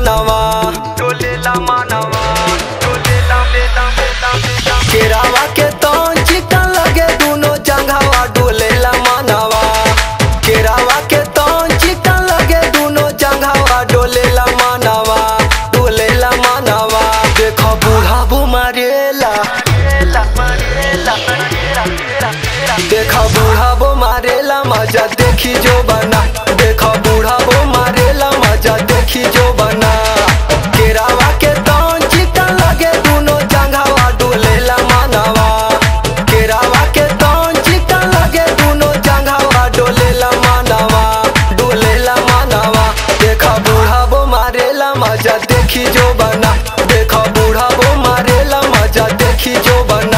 मानवा डोलेला मानवा डोलेला बेला बेला बेला केरावा के तौन चिकन लगे दोनों जंघावा डोलेला मानवा केरावा के तौन चिकन लगे दोनों जंघावा डोलेला मानवा डोलेला मानवा देखो बूढ़ा बुमारेला देखा बूढ़ा बो मारेला मजा देखी जो बना देखा बूढ़ा बो मारेला मजा देखी जो बना केरावा के तौन चिकन लगे दोनों जंघावा डोलेला मानवा केरावा के तौन चिकन लगे दोनों जंघावा डोलेला मानवा डोलेला मानवा देखा बूढ़ा बो मारेला मजा देखी जो बना देखा बूढ़ा बो मारेला मजा देखी जो बना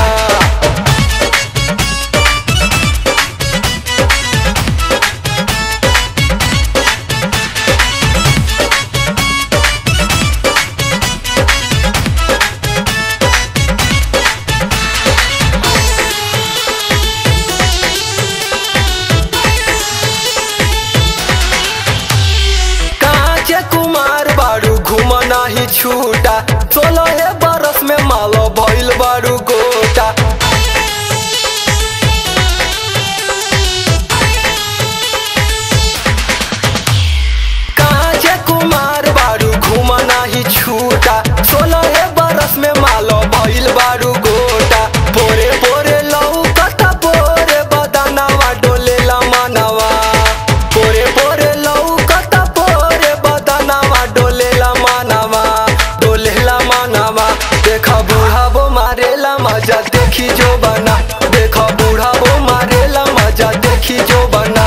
कांचे कुमार बारू घूम नाही छूटा सोलह बरस में मालो भइल बारू गोटा कांचे कुमार बारू घूम नाही छूटा सोलह बरस में मालो भइल बारू गोटा पोरे पोरे लौकता पोरे बदनवा डोलेला मनवा पोरे पोरे लौकता पोरे बदनवा डोलेला मनवा डोलेला मनवा देखा बूढ़ा बो मारेला मजा देखी जो बना देखा बूढ़ा बो मारेला मजा देखी जो बना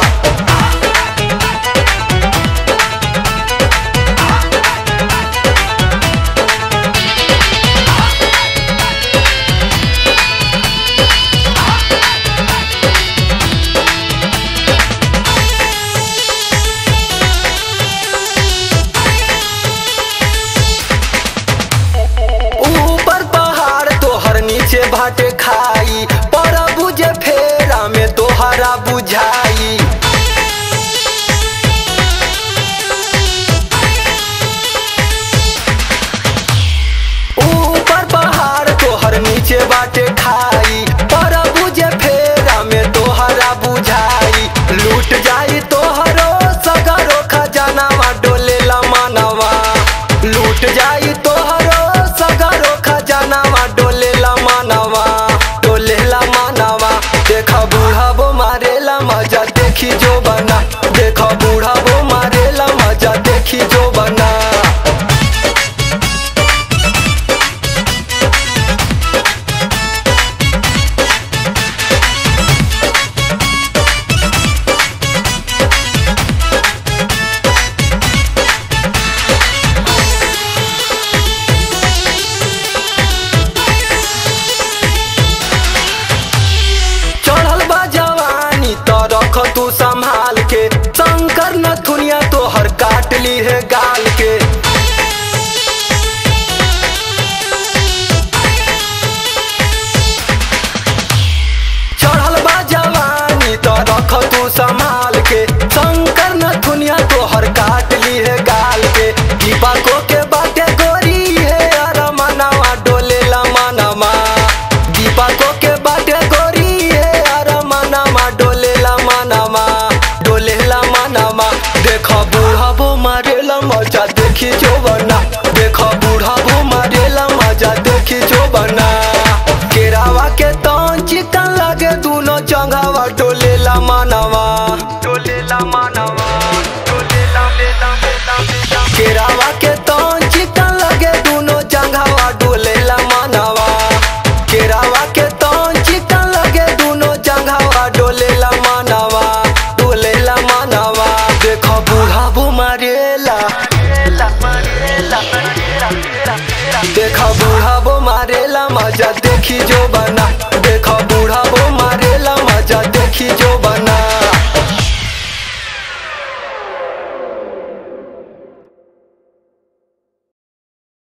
ऊपर पहाड़ तोहर नीचे भाटे खाई पर बुझे फेरा में तोहरा बुझाई ऊपर पहाड़ तोहर नीचे बाटे खाई पर बुझे फेरा में तोहरा बुझाई लूट जाई तोहरो सगरो खजानावा डोलेला मानवा लूट जाई तोहरो सगरो खजानावा डोलेला मानवा डोलेला मानवा देखा बूढ़ा बो मारेला मजा देखी जो बना देखा बूढ़ा बो मारेला मजा देखी जो बना चढ़ल बा जवानी तो रख तू संभाल के शंकर नथुनिया तोहर काट ली है गाल के चढ़ल बा जवानी तो रख तू संभाल के शंकर नथुनिया तोहर काट ली है गाल के दीपको के बाटे गोरी है अरमनवा डोलेला मनवा दीपको के बाटे गोरी है अरमनवा डोलेला मनवा डोलेला मनवा देखो बूढ़ा बो मारेला मजा देखी जो बना देखो बूढ़ा बो मारेला मजा देखी जो बना केरावा के तौन चिकन लगे दोनों जंघावा डोलेला मानवा डोलेला मानवा डोलेला बेला बेला बेला केरावा के तौन चिकन लगे दोनों जंघावा डोलेला मानवा केरावा के तौन चिकन लगे दोनों जंघावा डोलेला मानवा डोलेला मानवा देखो बूढ़ा बो मारेला देखा बूढ़ा बो मारेला मजा देखी जो बना